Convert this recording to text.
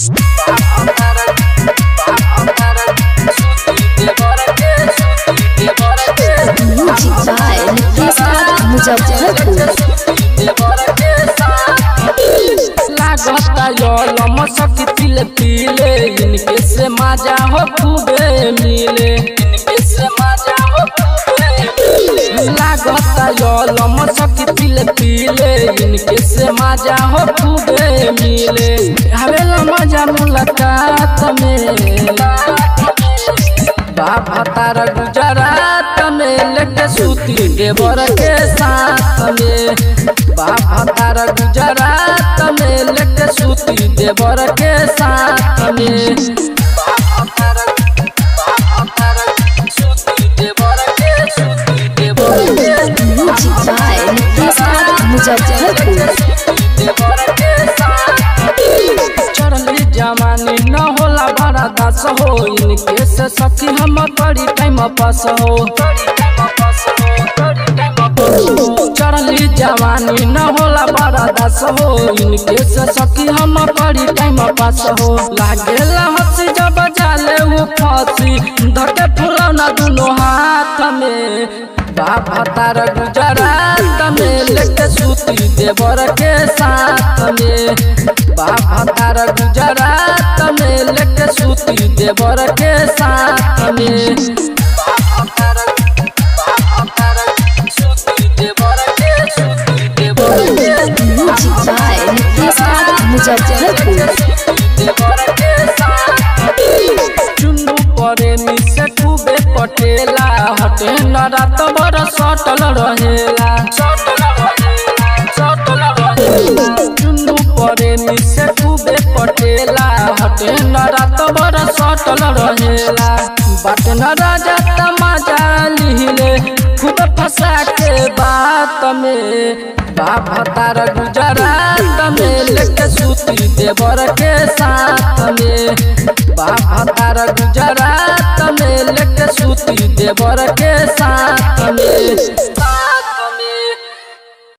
Music by Nifisa Muzaffarpur. लागता यलम सखी तिल तिले इनके से मजा हो खूबे मिले इनके से मजा हो खूबे मिले लागता यलम सखी तिल तिले इनके से मजा हो खूबे मिले हवेला मजा मुलाकात में बाबा तारा गुजरात में लेके सूती देवर के साथ में बाबा तारा गुजरात में लेके सूती देवर के साथ में बाबा तारा बाबा तारा सूती देवर के सूती देवर के Music by Nifisa Muzaffarpur. चढ़ली जवानी न होला बड़ा दास हो इनके से सखी हम बड़ी टाइम पास हो चढ़ली जवानी न होला बड़ा दास हो इनके से सखी हम बड़ी टाइम पास हो लागेला हंसी जब जाले वो फांसी धके फुलौना दुनो हाथ में बाबा तारा गुजरात में लेके सूती देवर के साथ में बाबा तारा गुजरात में लेके सूती देवर के साथ में बाबा तारा बाबा तारा सूती देवर के सूती देवर के Music by Nifisa Muzaffarpur. Chunnu परे मिसे खूबे पटेला हटे न रात भर सटल रहेला चुन्नू परे मिसे खूबे पटेला हटे न रात भर सटल रहेला बाट न राजा तमाजा लिहिले खुद फंसा के बात में बाबा तारा गुजरात में लेके सूती देवर के साथ में बाबा तारा गुजरात में लेके सूती देवर के साथ में